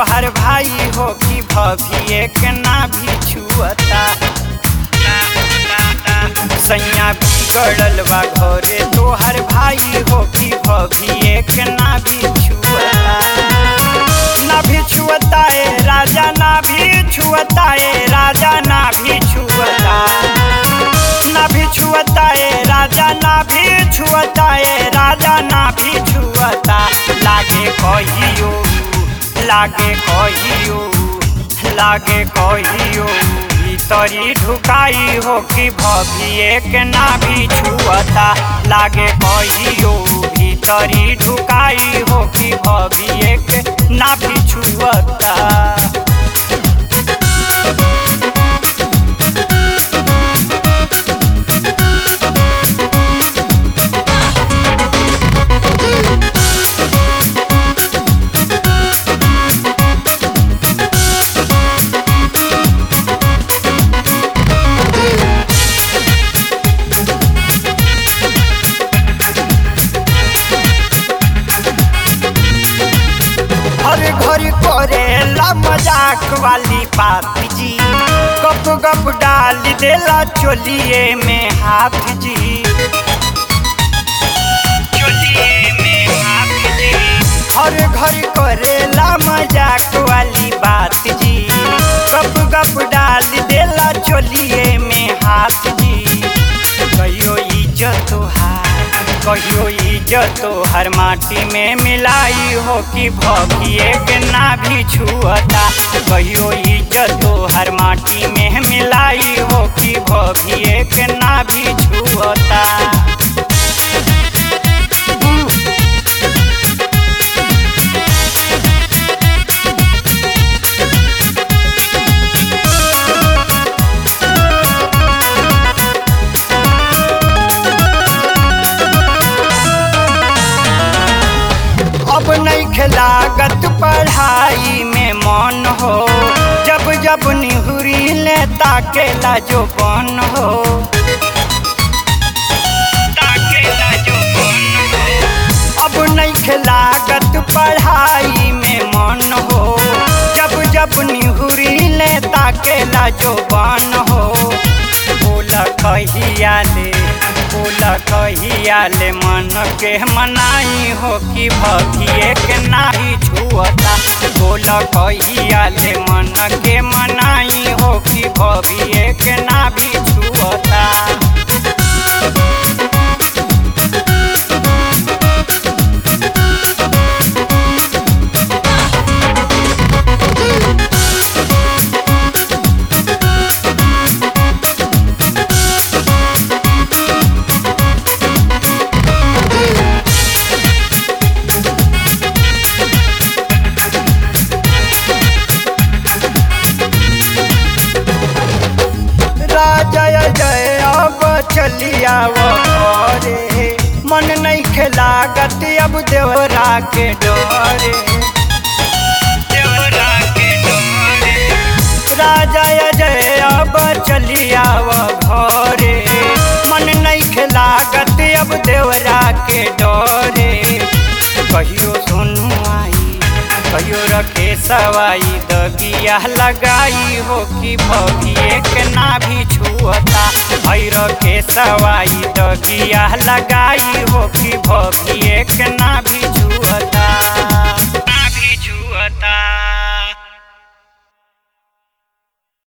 तोहर भाई हो कि भभिए के ना भी छुअता सैया बिगड़ल बा घरे तोहर भाई हो कि भभिए के ना भी छुअता ना भी छुअता ए राजा ना भी छुअता ए राजा ना भी छुअता ना भी छुअता ए राजा ना भी छुअता ए राजा ना भी छुअता लागे कहियो लागे कहियो लागे कहियो भीतरी ढुकाई हो कि भभिए के ना भी छुअता लागे कहियो भीतरी ढुकाई हो कि भभिए के ना भी छुअता हर घर करेला मजाक वाली बात जी गप गप डाल देला चोलिए में हाथ जी चोलिए में हाथ जी हर घर करेला मजाक वाली बात जी गप गप डाल देला चोलिए में हाथ जी कहियो इज्जत हार कहियो इज्जत हर माटी में मिलाई हो कि भगिए के ना भी छुअता कहियो इज्जत हर माटी में मिलाई हो कि भगिए के ना भी छुअता अब नहीं खिलागत पढ़ाई में मन हो जब जब निहुरी ले ताकेला जो बन हो ताकेला जो बन हो। अब नहीं खिलागत पढ़ाई में मन हो जब जब निहुरी ले ताकेला जो बन हो बोला कहिया ले बोला कहिया ले मन के मनाई हो कि भगिए के नाही छुअता बोला कहिया ले मन के मनाई हो कि भगिए के ना भी छुअता राजा जय अब चलिया घरे मन नहीं खेलागत अब देवरा के डरे देवरा के डरे राजा जय अब चलिया घरे मन नहीं खेलागत अब देवरा के डरे कहियो सोनू आई कहियो रखे सवाई दगिया लगाई हो कि भगिए के ना भी छुअता भैर के सवाई दगिया लगाई हो कि भगिए के ना भी